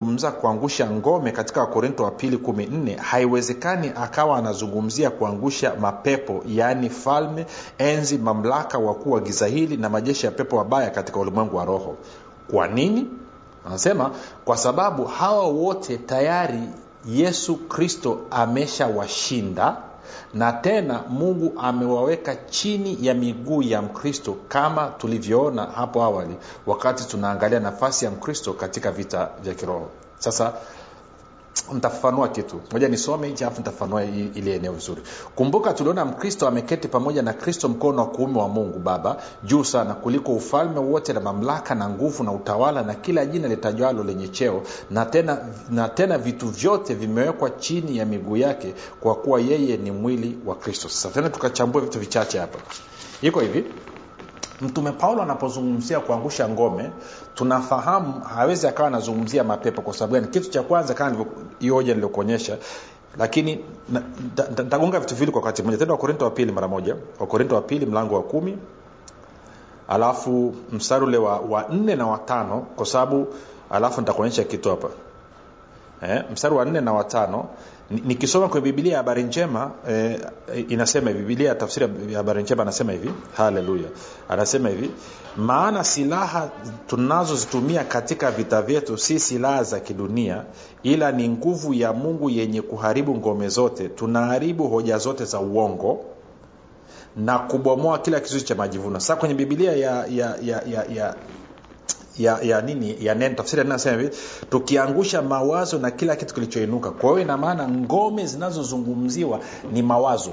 anapozungumza kuangusha ngome katika wakorinto wa pili kumi nne haiwezekani akawa anazungumzia kuangusha mapepo yaani falme enzi mamlaka wakuu wa giza hili na majeshi ya pepo wabaya katika ulimwengu wa roho kwa nini anasema kwa sababu hawa wote tayari yesu kristo ameshawashinda na tena mungu amewaweka chini ya miguu ya mkristo kama tulivyoona hapo awali wakati tunaangalia nafasi ya mkristo katika vita vya kiroho sasa ntafafanua kitu moja nisome hichi alafu nitafafanua ili eneo vizuri kumbuka tuliona mkristo ameketi pamoja na kristo mkono wa kuume wa mungu baba juu sana kuliko ufalme wote na mamlaka na nguvu na utawala na kila jina litajwalo lenye cheo na tena, na tena vitu vyote vimewekwa chini ya miguu yake kwa kuwa yeye ni mwili wa kristo sasa tena tukachambua vitu vichache hapa iko hivi mtume paulo anapozungumzia kuangusha ngome tunafahamu hawezi akawa anazungumzia mapepo kwa sababu gani kitu cha kwanza kama hiyo hoja niliokuonyesha lakini ntagonga vitu viwili kwa wakati mmoja tena wakorinto wa pili mara moja wakorinto wa pili mlango wa kumi alafu mstari ule wa, wa nne na watano kwa sababu alafu nitakuonyesha kitu hapa eh, mstari wa nne na watano nikisoma kwenye bibilia ya habari njema eh, inasema hivi bibilia ya tafsiri ya habari njema anasema hivi haleluya anasema hivi maana silaha tunazozitumia katika vita vyetu si silaha za kidunia ila ni nguvu ya mungu yenye kuharibu ngome zote tunaharibu hoja zote za uongo na kubomoa kila kizuizi cha majivuno sasa kwenye bibilia ya, ya, ya, ya, ya ya, ya nini ya neno tafsiri nasema hivi tukiangusha mawazo na kila kitu kilichoinuka kwa hiyo inamaana ngome zinazozungumziwa ni mawazo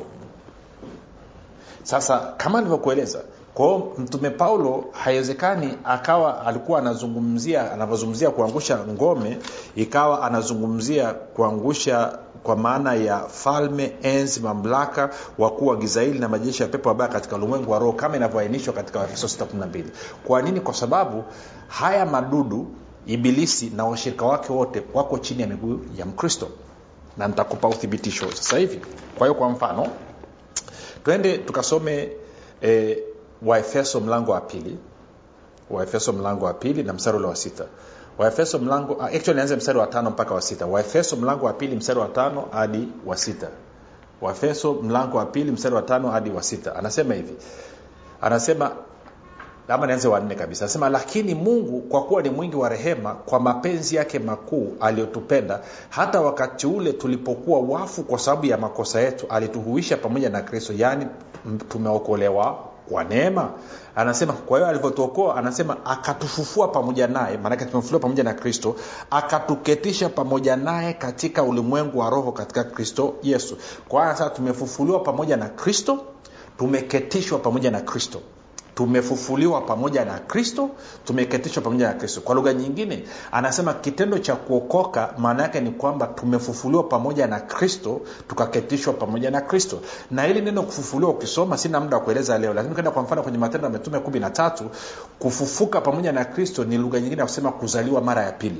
sasa kama nilivyokueleza kwao mtume paulo haiwezekani akawa alikuwa anazungumzia anavyozungumzia kuangusha ngome ikawa anazungumzia kuangusha kwa maana ya falme enzi mamlaka wakuu wa giza hili na majeshi ya pepo wabaya katika ulimwengu wa roho kama inavyoainishwa katika waefeso 612 kwa nini kwa sababu haya madudu ibilisi na washirika wake wote wako chini ya miguu ya mkristo na nitakupa uthibitisho sasa hivi kwa hiyo kwa mfano twende tukasome e, waefeso mlango wa pili waefeso mlango wa pili na mstari ule wa sita waefeso mlango actually nianze mstari wa tano mpaka wa sita waefeso mlango wa pili mstari wa tano hadi wa sita waefeso mlango wa pili mstari wa tano hadi wa sita anasema hivi anasema ama nianze wanne kabisa anasema lakini mungu kwa kuwa ni mwingi wa rehema kwa mapenzi yake makuu aliyotupenda hata wakati ule tulipokuwa wafu kwa sababu ya makosa yetu alituhuisha pamoja na kristo yaani tumeokolewa kwa neema anasema kwa hiyo alivyotuokoa anasema akatufufua pamoja naye maanake tumefufuliwa pamoja na kristo akatuketisha pamoja naye katika ulimwengu wa roho katika kristo yesu kwa hiyo sasa tumefufuliwa pamoja na kristo tumeketishwa pamoja na kristo tumefufuliwa pamoja na kristo tumeketishwa pamoja na kristo kwa lugha nyingine anasema kitendo cha kuokoka maana yake ni kwamba tumefufuliwa pamoja na kristo tukaketishwa pamoja na kristo na hili neno kufufuliwa ukisoma sina muda wa kueleza leo lakini ukienda kwa mfano kwenye matendo ya mitume kumi na tatu kufufuka pamoja na kristo ni lugha nyingine ya kusema kuzaliwa mara ya pili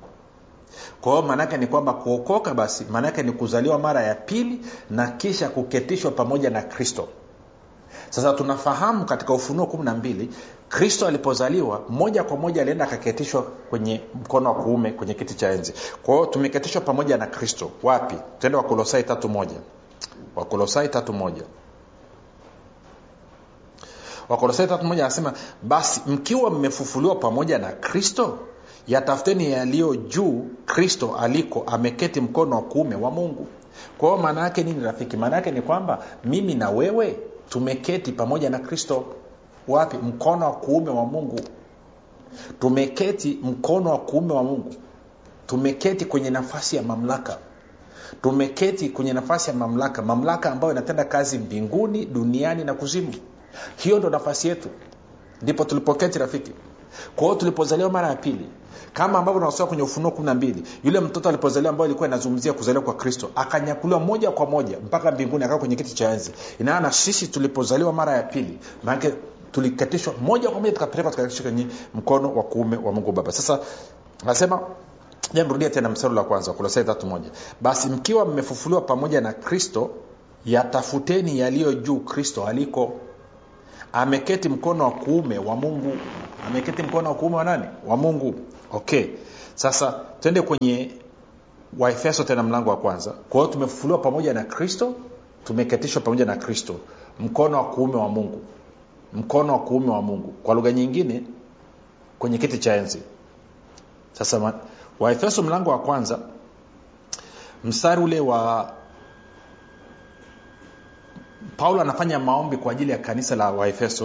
kwa hiyo maanaake ni kwamba kuokoka basi maanaake ni kuzaliwa mara ya pili na kisha kuketishwa pamoja na kristo sasa tunafahamu katika ufunuo kumi na mbili kristo alipozaliwa moja kwa moja alienda akaketishwa kwenye mkono wa kuume kwenye kiti cha enzi kwa hiyo tumeketishwa pamoja na kristo wapi tuende wakolosai tatu moja wakolosai tatu moja wakolosai tatu moja anasema basi mkiwa mmefufuliwa pamoja na kristo yatafuteni yaliyo juu kristo aliko ameketi mkono wa kuume wa mungu kwa hiyo maana yake nini rafiki maana yake ni kwamba mimi na wewe tumeketi pamoja na kristo wapi mkono wa kuume wa mungu tumeketi mkono wa kuume wa mungu tumeketi kwenye nafasi ya mamlaka tumeketi kwenye nafasi ya mamlaka mamlaka ambayo inatenda kazi mbinguni duniani na kuzimu hiyo ndo nafasi yetu ndipo tulipoketi rafiki kwa hiyo tulipozaliwa mara ya pili kama ambavyo tunasoma kwenye ufunuo kumi na mbili yule mtoto alipozaliwa ambayo ilikuwa inazungumzia kuzaliwa kwa kristo akanyakuliwa moja kwa moja mpaka mbinguni akaa kwenye kiti cha enzi inaana sisi tulipozaliwa mara ya pili maanake tulikatishwa moja kwa moja tukapelekwa tukakatishwa kwenye mkono wa kuume wa mungu baba sasa nasema jamrudia tena mstari la kwanza kolosai tatu moja basi mkiwa mmefufuliwa pamoja na kristo yatafuteni yaliyo juu kristo aliko ameketi mkono wa kuume wa mungu ameketi mkono wa kuume wa nani wa mungu okay sasa twende kwenye waefeso tena mlango wa kwanza kwa hiyo tumefufuliwa pamoja na kristo tumeketishwa pamoja na kristo mkono wa kuume wa mungu mkono wa kuume wa mungu kwa lugha nyingine kwenye kiti cha enzi sasa waefeso mlango wa kwanza mstari ule wa paulo anafanya maombi kwa ajili ya kanisa la waefeso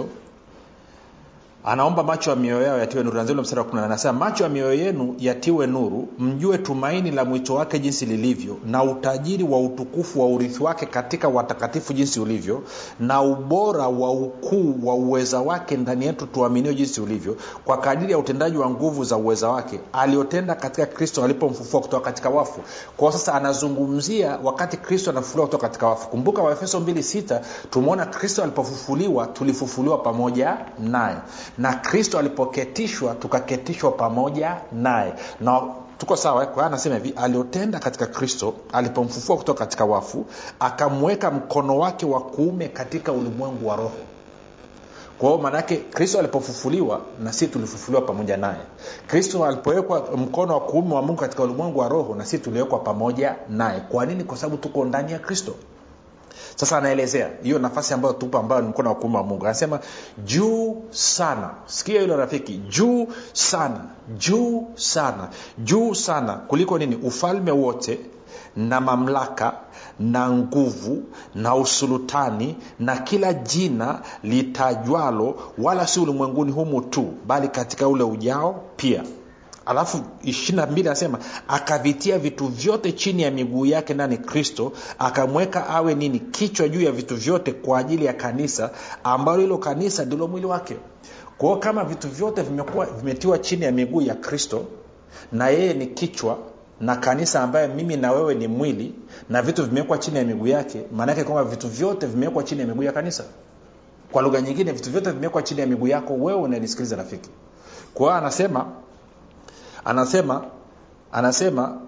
anaomba macho ya mioyo yao yatiwe nuru anzia mstari wa kumi anasema macho ya mioyo yenu yatiwe nuru mjue tumaini la mwito wake jinsi lilivyo na utajiri wa utukufu wa urithi wake katika watakatifu jinsi ulivyo na ubora wa ukuu wa uweza wake ndani yetu tuaminio jinsi ulivyo kwa kadiri ya utendaji wa nguvu za uweza wake aliotenda katika kristo alipomfufua kutoka katika wafu kwao sasa anazungumzia wakati kristo anafufuliwa kutoka katika wafu kumbuka waefeso 26 tumeona kristo alipofufuliwa tulifufuliwa pamoja naye na kristo alipoketishwa tukaketishwa pamoja naye na tuko sawa kwa hiyo anasema hivi aliotenda katika kristo alipomfufua kutoka katika wafu akamweka mkono wake wa kuume katika ulimwengu wa roho kwa hiyo maanaake kristo alipofufuliwa na sisi tulifufuliwa pamoja naye kristo alipowekwa mkono wa kuume wa mungu katika ulimwengu wa roho na sisi tuliwekwa pamoja naye kwa nini kwa sababu tuko ndani ya kristo sasa anaelezea hiyo nafasi ambayo tupo ambayo ni mkono wa kuume wa mungu anasema juu sana sikia hilo rafiki juu sana juu sana juu sana kuliko nini ufalme wote na mamlaka na nguvu na usulutani na kila jina litajwalo wala si ulimwenguni humu tu bali katika ule ujao pia alafu ishirina mbili anasema akavitia vitu vyote chini ya miguu yake ndani kristo akamweka awe nini kichwa juu ya vitu vyote kwa ajili ya kanisa ambalo hilo kanisa ndilo mwili wake kwao kama vitu vyote vimekuwa vimetiwa chini ya miguu ya kristo na yeye ni kichwa na kanisa ambaye mimi na wewe ni mwili na vitu vimewekwa chini ya miguu yake maanaake kwamba vitu vyote vimewekwa chini ya miguu ya kanisa kwa lugha nyingine vitu vyote vimewekwa chini ya miguu yako wewe unanisikiliza rafiki kwa hiyo anasema anasema anasema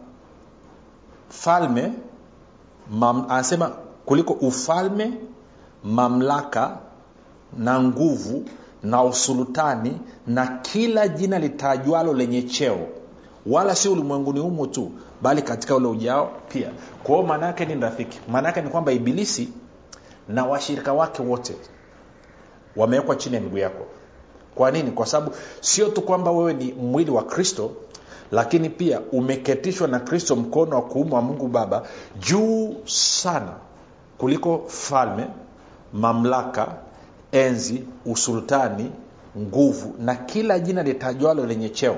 falme mam, anasema kuliko ufalme mamlaka na nguvu na usulutani na kila jina litajwalo lenye cheo wala si ulimwenguni humu tu bali katika ule ujao pia kwa hiyo maana yake ni rafiki maana yake ni kwamba ibilisi na washirika wake wote wamewekwa chini ya miguu yako kwa nini kwa sababu sio tu kwamba wewe ni mwili wa kristo lakini pia umeketishwa na kristo mkono wa kuume wa mungu baba juu sana kuliko falme mamlaka enzi usultani nguvu na kila jina litajwalo lenye cheo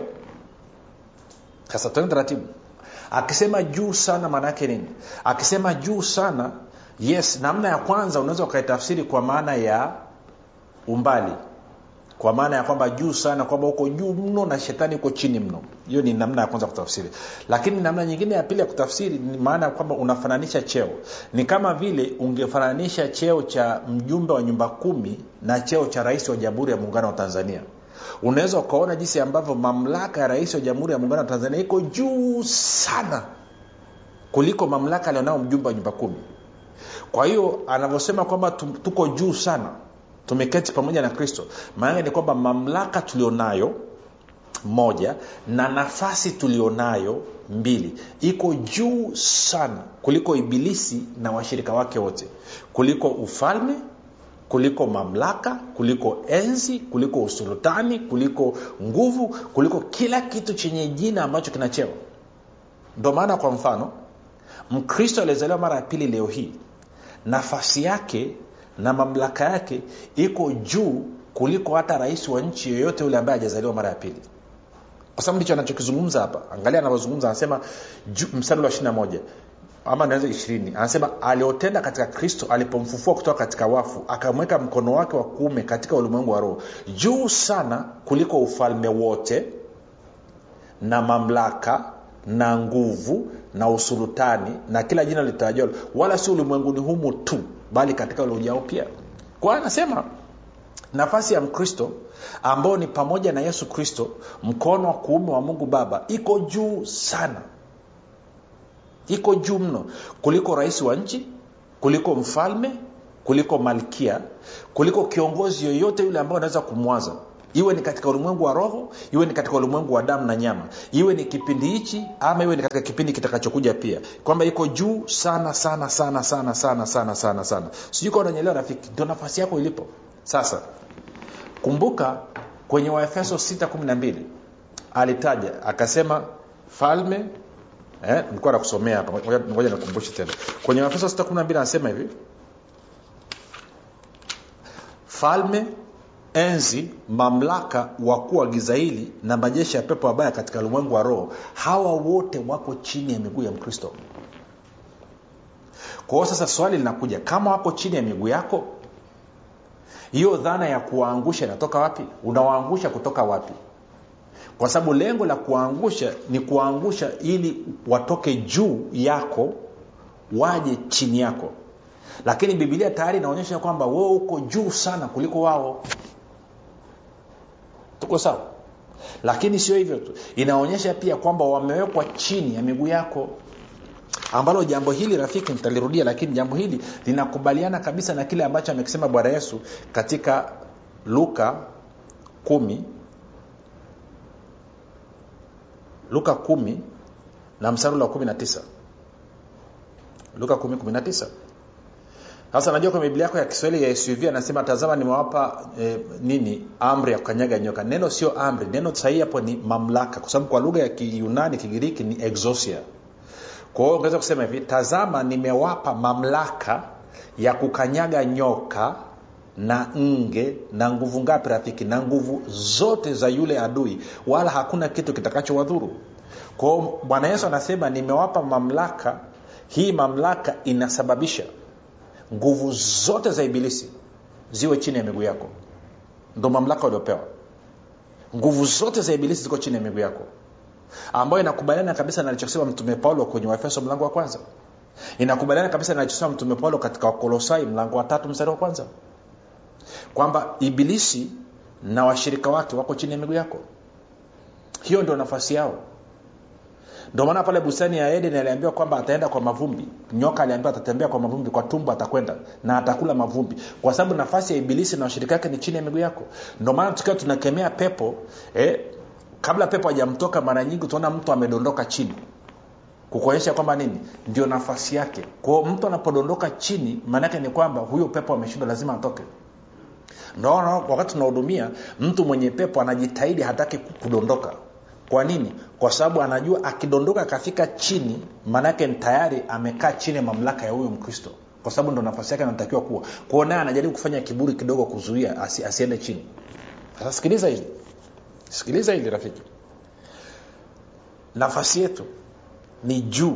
sasa tuende taratibu akisema juu sana maana yake nini akisema juu sana yes namna ya kwanza unaweza ukaitafsiri kwa maana ya umbali kwa maana ya kwamba juu sana kwamba uko juu mno na shetani uko chini mno hiyo ni namna ya kwanza kutafsiri lakini namna nyingine ya pili ya kutafsiri ni maana ya kwamba unafananisha cheo ni kama vile ungefananisha cheo cha mjumbe wa nyumba kumi na cheo cha rais wa jamhuri ya muungano wa tanzania unaweza ukaona jinsi ambavyo mamlaka ya rais wa jamhuri ya muungano wa tanzania iko juu sana kuliko mamlaka alionao mjumbe wa nyumba kumi kwa hiyo anavyosema kwamba tuko juu sana tumeketi pamoja na kristo maanake ni kwamba mamlaka tulionayo moja na nafasi tulionayo mbili iko juu sana kuliko ibilisi na washirika wake wote kuliko ufalme kuliko mamlaka kuliko enzi kuliko usultani kuliko nguvu kuliko kila kitu chenye jina ambacho kina cheo ndo maana kwa mfano mkristo aliyezaliwa mara ya pili leo hii nafasi yake na mamlaka yake iko juu kuliko hata rais wa nchi yoyote yule ambaye hajazaliwa mara ya pili kwa sababu ndicho anachokizungumza hapa angalia anavyozungumza anasema mstari wa ishirina moja ama naweza ishirini anasema aliotenda katika kristo alipomfufua kutoka katika wafu akamweka mkono wake wa kuume katika ulimwengu wa roho juu sana kuliko ufalme wote na mamlaka na nguvu na usulutani na kila jina litajalo wala si ulimwenguni humu tu bali katika ule ujao pia kwa anasema nafasi ya mkristo ambao ni pamoja na yesu kristo mkono wa kuume wa mungu baba iko juu sana iko juu mno kuliko rais wa nchi kuliko mfalme kuliko malkia kuliko kiongozi yoyote yule ambao anaweza kumwaza iwe ni katika ulimwengu wa roho iwe ni katika ulimwengu wa damu na nyama iwe ni kipindi hichi ama iwe ni katika kipindi kitakachokuja pia kwamba iko juu sana sana sana sana sana sana sana sana sijui kawa unanyelewa rafiki ndio nafasi yako ilipo sasa kumbuka kwenye waefeso 612 alitaja akasema falme eh, nilikuwa nakusomea hapa Ngoja- ngoja nikumbushe tena kwenye waefeso 612 anasema hivi falme enzi mamlaka wakuu wa giza hili na majeshi ya pepo wabaya katika ulimwengu wa roho hawa wote wako chini ya miguu ya mkristo kwa hiyo sasa swali linakuja kama wako chini ya miguu yako hiyo dhana ya kuwaangusha inatoka wapi unawaangusha kutoka wapi kwa sababu lengo la kuwaangusha ni kuwaangusha ili watoke juu yako waje chini yako lakini bibilia tayari inaonyesha kwamba wewe uko juu sana kuliko wao tuko sawa lakini sio hivyo tu inaonyesha pia kwamba wamewekwa chini ya miguu yako ambalo jambo hili rafiki nitalirudia lakini jambo hili linakubaliana kabisa na kile ambacho amekisema bwana yesu katika luka kumi luka kumi na msarula wa kumi na tisa luka kumi kumi na tisa sasa najua kwenye biblia yako ya kiswahili ya suv anasema tazama nimewapa eh, nini amri ya kukanyaga nyoka neno sio amri neno sahihi hapo ni mamlaka kwa sababu kwa lugha ya kiyunani kigiriki ni exosia kwa hiyo ungeweza kusema hivi tazama nimewapa mamlaka ya kukanyaga nyoka na nge na nguvu ngapi rafiki na nguvu zote za yule adui wala hakuna kitu kitakachowadhuru kwao bwana yesu anasema nimewapa mamlaka hii mamlaka inasababisha nguvu zote za ibilisi ziwe chini ya miguu yako ndo mamlaka uliopewa nguvu zote za ibilisi ziko chini ya miguu yako ambayo inakubaliana kabisa na alichosema mtume paulo kwenye waefeso mlango wa kwanza inakubaliana kabisa na alichosema mtume paulo katika wakolosai mlango wa tatu mstari wa kwanza kwamba ibilisi na washirika wake wako chini ya miguu yako hiyo ndio nafasi yao ndio maana pale bustani ya eden aliambiwa kwamba ataenda kwa mavumbi nyoka aliambiwa atatembea kwa mavumbi kwa tumbo atakwenda na atakula mavumbi kwa sababu nafasi ya ibilisi na washirika wake ni chini ya miguu yako ndio maana tukiwa tunakemea pepo eh, kabla pepo hajamtoka mara nyingi utaona mtu amedondoka chini kukuonyesha kwamba nini ndio nafasi yake kwao mtu anapodondoka chini maanaake ni kwamba huyo pepo ameshindwa lazima atoke naona wakati tunahudumia mtu mwenye pepo anajitahidi hataki kudondoka kwa nini kwa sababu anajua akidondoka akafika chini maanaake tayari amekaa chini ya mamlaka ya huyo mkristo kwa sababu ndo nafasi yake anatakiwa kuwa kwao naye anajaribu kufanya kiburi kidogo kuzuia asi, asiende chini sasa sikiliza hili sikiliza hili rafiki nafasi yetu ni juu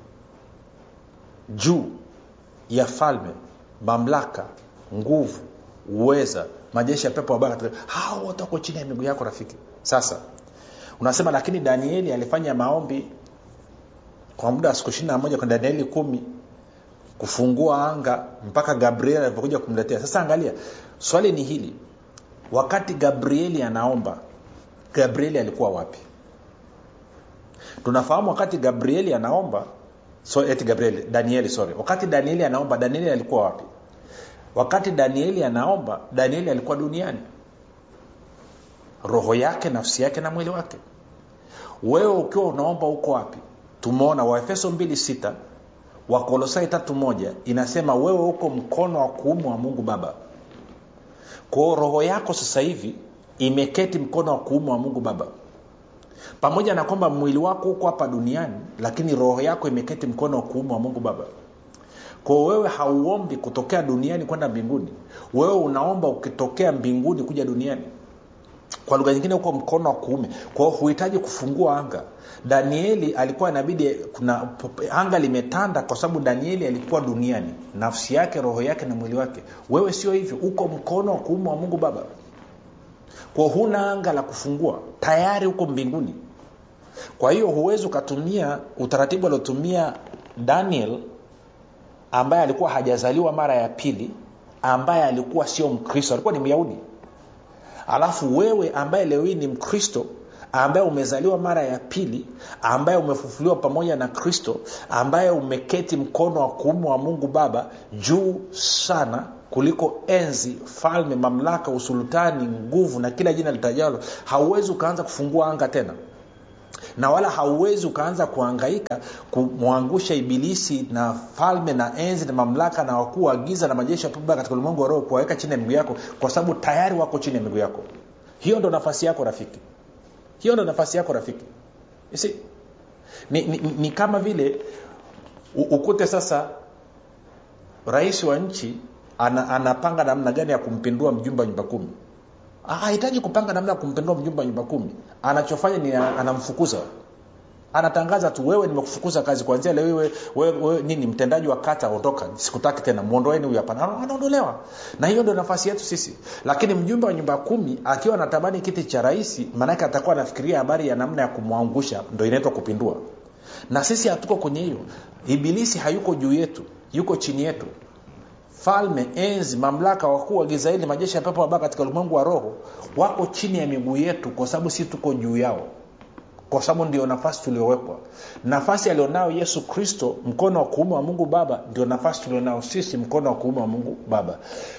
juu ya falme mamlaka nguvu uweza majeshi ya pepo wabaya hao wote wako chini ya miguu yako rafiki sasa unasema lakini danieli alifanya maombi kwa muda wa siku ishiri na moja kwa danieli kumi kufungua anga mpaka gabriel alipokuja kumletea sasa angalia swali ni hili wakati gabrieli anaomba gabrieli alikuwa wapi tunafahamu wakati gabrieli anaomba so, eti gabrieli danieli sorry wakati danieli anaomba danieli alikuwa wapi wakati danieli anaomba danieli alikuwa duniani roho yake nafsi yake na mwili wake wewe ukiwa unaomba uko wapi tumeona waefeso 26 wakolosai tatu moja inasema wewe uko mkono wa kuume wa mungu baba kwao roho yako sasa hivi imeketi mkono wa kuume wa mungu baba pamoja na kwamba mwili wako huko hapa duniani lakini roho yako imeketi mkono wa kuume wa mungu baba kwao wewe hauombi kutokea duniani kwenda mbinguni wewe unaomba ukitokea mbinguni kuja duniani kwa lugha nyingine huko mkono wa kuume kwao huhitaji kufungua anga danieli alikuwa inabidi kuna anga limetanda kwa sababu danieli alikuwa duniani nafsi yake roho yake na mwili wake wewe sio hivyo uko mkono wa kuume wa mungu baba kwa huna anga la kufungua tayari huko mbinguni kwa hiyo huwezi ukatumia utaratibu aliotumia daniel ambaye alikuwa hajazaliwa mara ya pili ambaye alikuwa sio mkristo alikuwa ni myahudi alafu wewe ambaye leo hii ni mkristo ambaye umezaliwa mara ya pili ambaye umefufuliwa pamoja na kristo ambaye umeketi mkono wa kuume wa mungu baba juu sana kuliko enzi falme mamlaka usultani nguvu na kila jina litajalo hauwezi ukaanza kufungua anga tena na wala hauwezi ukaanza kuangaika kumwangusha ibilisi na falme na enzi na mamlaka na wakuu wa giza na majeshi ya puba katika ulimwengu wa roho kuwaweka chini ya miguu yako kwa sababu tayari wako chini ya miguu yako hiyo ndo nafasi yako rafiki hiyo ndo nafasi yako rafiki see, ni, ni, ni kama vile u, ukute sasa rais wa nchi ana, anapanga namna gani ya kumpindua mjumbe wa nyumba kumi hahitaji kupanga namna ya kumpindua mjumbe wa nyumba kumi anachofanya ni anamfukuza anatangaza tu wewe nimekufukuza kazi kwanzia leo wewe, wewe, wewe nini mtendaji wa kata ondoka sikutaki tena mwondoeni huyu hapana anaondolewa na hiyo ndio nafasi yetu sisi lakini mjumbe wa nyumba kumi akiwa anatamani kiti cha rais maanake atakuwa anafikiria habari ya namna ya kumwangusha ndo inaitwa kupindua na sisi hatuko kwenye hiyo ibilisi hayuko juu yetu yuko chini yetu falme enzi mamlaka wakuu wa giza hili majeshi ya pepo wabaya katika ulimwengu wa roho wako chini ya miguu yetu kwa sababu si tuko juu yao kwa sababu ndio nafasi tuliowekwa nafasi alionayo yesu kristo mkono wa kuume wa mungu baba ndio nafasi tulionao sisi mkono wa kuume wa mungu baba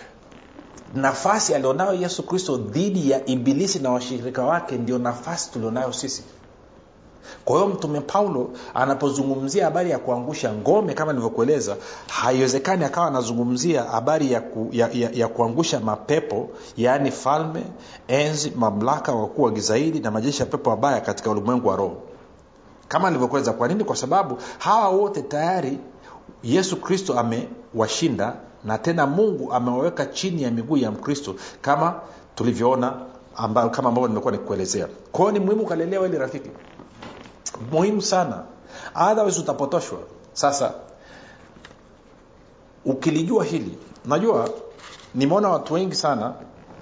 nafasi alionayo yesu kristo dhidi ya ibilisi na washirika wake ndio nafasi tulionayo sisi kwa hiyo mtume paulo anapozungumzia habari ya kuangusha ngome kama nilivyokueleza haiwezekani akawa anazungumzia habari ya, ku, ya, ya, ya kuangusha mapepo yaani falme enzi mamlaka wakuu wa gizaidi na majeshi ya pepo wabaya katika ulimwengu wa roho kama nilivyokueleza kwa nini kwa sababu hawa wote tayari yesu kristo amewashinda na tena mungu amewaweka chini ya miguu ya mkristo kama tulivyoona amba, kama ambavyo nimekuwa nikuelezea kwa hiyo ni muhimu ukalelewa ili rafiki muhimu sana otherwise utapotoshwa sasa ukilijua hili najua nimeona watu wengi sana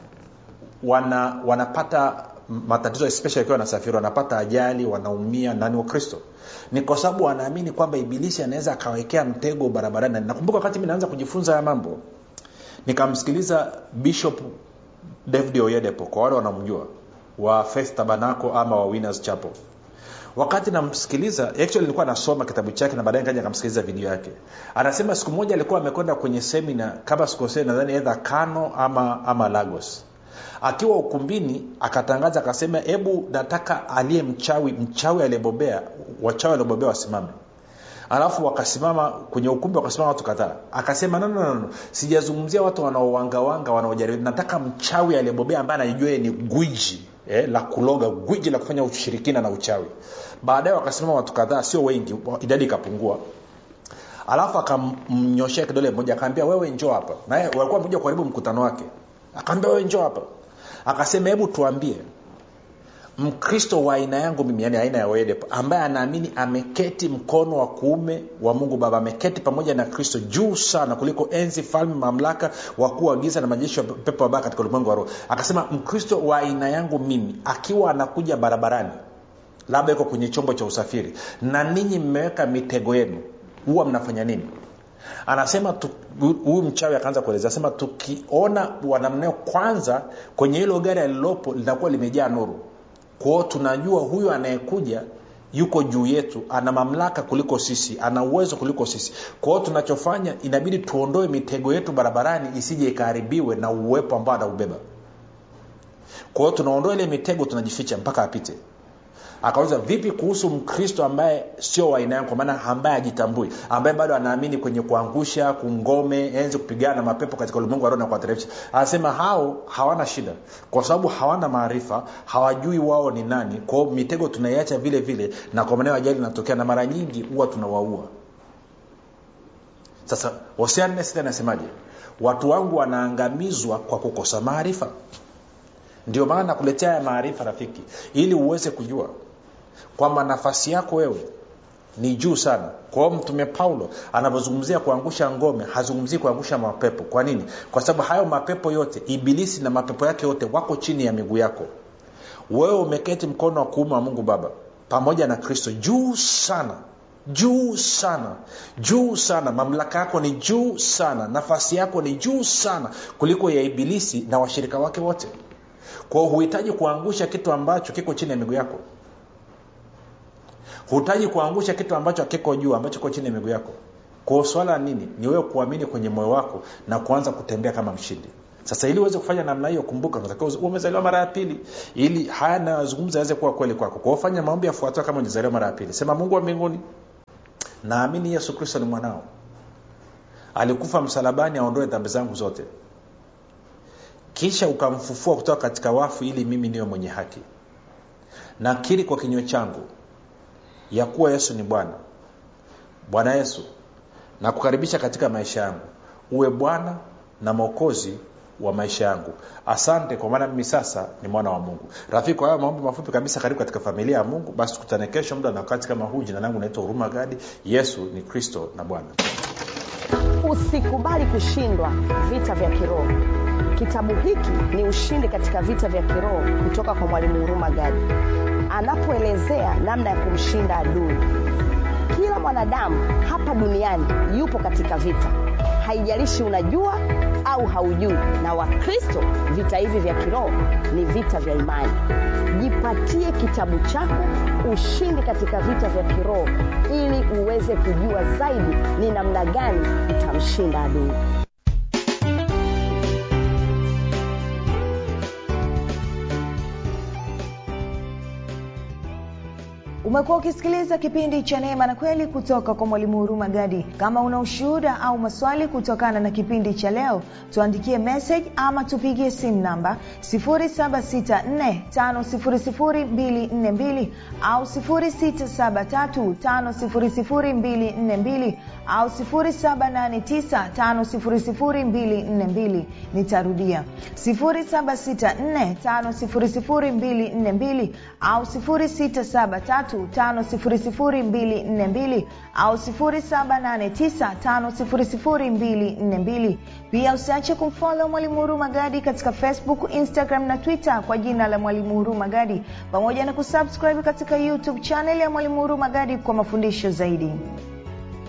wana wanapata matatizo especially wakiwa wanasafiri wanapata ajali wanaumia nani wa kristo ni kwa sababu wanaamini kwamba ibilisi anaweza akawekea mtego barabarani nakumbuka wakati mi naanza kujifunza haya mambo nikamsikiliza bishop david oyedepo kwa wale wanamjua wa faith tabernacle ama wa winners chapel wakati namsikiliza actually nilikuwa nasoma kitabu chake na baadaye kaja akamsikiliza video yake anasema siku moja alikuwa amekwenda kwenye semina kama sikosee nadhani edha kano ama ama lagos akiwa ukumbini akatangaza akasema hebu nataka aliye mchawi mchawi aliyebobea wachawi waliobobea wasimame alafu wakasimama kwenye ukumbi wakasimama watu kadhaa akasema no, no, no, no. sijazungumzia watu wanaowangawanga wanaojaribu nataka mchawi aliyebobea ambaye anajua ni gwiji eh, la kuloga gwiji la kufanya ushirikina na uchawi baadaye wakasimama watu kadhaa sio wengi idadi ikapungua alafu akamnyoshea kidole mmoja akaambia wewe njoo hapa naye walikuwa mekuja kuharibu mkutano wake akaambia wewe njoo hapa akasema hebu tuambie mkristo wa aina yangu mimi yani aina ya wedep ambaye anaamini ameketi mkono wa kuume wa mungu baba ameketi pamoja na kristo juu sana kuliko enzi falme mamlaka wakuu wa giza na majeshi ya pepo wabaya katika ulimwengu wa roho akasema mkristo wa aina yangu mimi akiwa anakuja barabarani labda iko kwenye chombo cha usafiri na ninyi mmeweka mitego yenu huwa mnafanya nini anasema huyu mchawi akaanza kueleza anasema tukiona wanamneo kwanza kwenye hilo gari alilopo linakuwa limejaa nuru kwao tunajua huyu anayekuja yuko juu yetu ana mamlaka kuliko sisi ana uwezo kuliko sisi kwao tunachofanya inabidi tuondoe mitego yetu barabarani isije ikaharibiwe na uwepo ambao anaubeba kwao tunaondoa ile mitego tunajificha mpaka apite akauliza vipi kuhusu mkristo ambaye sio wa aina yangu kwa maana ambaye ajitambui ambaye bado anaamini kwenye kuangusha kungome enzi kupigana na mapepo katika ulimwengu wa roho na kuwateremsha anasema hao hawana shida kwa sababu hawana maarifa hawajui wao ni nani kwao mitego tunaiacha vile vile na kwa maneo ajali inatokea na mara nyingi huwa tunawaua sasa hosiannesita anasemaje watu wangu wanaangamizwa kwa kukosa maarifa ndio maana nakuletea haya maarifa rafiki ili uweze kujua kwamba nafasi yako wewe ni juu sana kwa hiyo mtume paulo anavyozungumzia kuangusha ngome hazungumzii kuangusha mapepo kwa nini kwa sababu hayo mapepo yote ibilisi na mapepo yake yote wako chini ya miguu yako wewe umeketi mkono wa kuume wa mungu baba pamoja na kristo juu sana juu sana juu sana mamlaka yako ni juu sana nafasi yako ni juu sana kuliko ya ibilisi na washirika wake wote kwao huhitaji kuangusha kitu ambacho kiko chini ya miguu yako huhitaji kuangusha kitu ambacho kiko juu ambacho kiko chini ya miguu yako kwao swala nini ni wewe kuamini kwenye moyo wako na kuanza kutembea kama mshindi sasa ili uweze kufanya namna hiyo kumbuka umezaliwa mara ya pili ili haya nayozungumza yaweze kuwa kweli kwako kwao fanya maombi yafuatayo kama ujazaliwa mara ya pili sema mungu wa mbinguni naamini yesu kristo ni mwanao alikufa msalabani aondoe dhambi zangu zote kisha ukamfufua kutoka katika wafu ili mimi niwe mwenye haki nakiri kwa kinywa changu ya kuwa yesu ni bwana bwana yesu nakukaribisha katika maisha yangu uwe bwana na mwokozi wa maisha yangu asante kwa maana mimi sasa ni mwana wa mungu rafiki kwa hayo maombi mafupi kabisa karibu katika familia ya mungu basi tukutane kesho muda na wakati kama huu jina langu naitwa huruma gadi yesu ni kristo na bwana usikubali kushindwa vita vya kiroho kitabu hiki ni ushindi katika vita vya kiroho kutoka kwa mwalimu huruma gadi anapoelezea namna ya kumshinda adui kila mwanadamu hapa duniani yupo katika vita haijalishi unajua au haujui na wakristo vita hivi vya kiroho ni vita vya imani jipatie kitabu chako ushindi katika vita vya kiroho ili uweze kujua zaidi ni namna gani utamshinda adui umekuwa ukisikiliza kipindi cha neema na kweli kutoka kwa mwalimu huruma gadi kama una ushuhuda au maswali kutokana na kipindi cha leo tuandikie message ama tupigie simu namba 7645242 au 6735242 au 7895242 nitarudia 7645242 au 673 5242 au 7895242 pia usiache kumfolo mwalimu huruma gadi katika facebook instagram na twitter kwa jina la mwalimu huruma gadi pamoja na kusubscribe katika youtube chanel ya mwalimu huruma gadi kwa mafundisho zaidi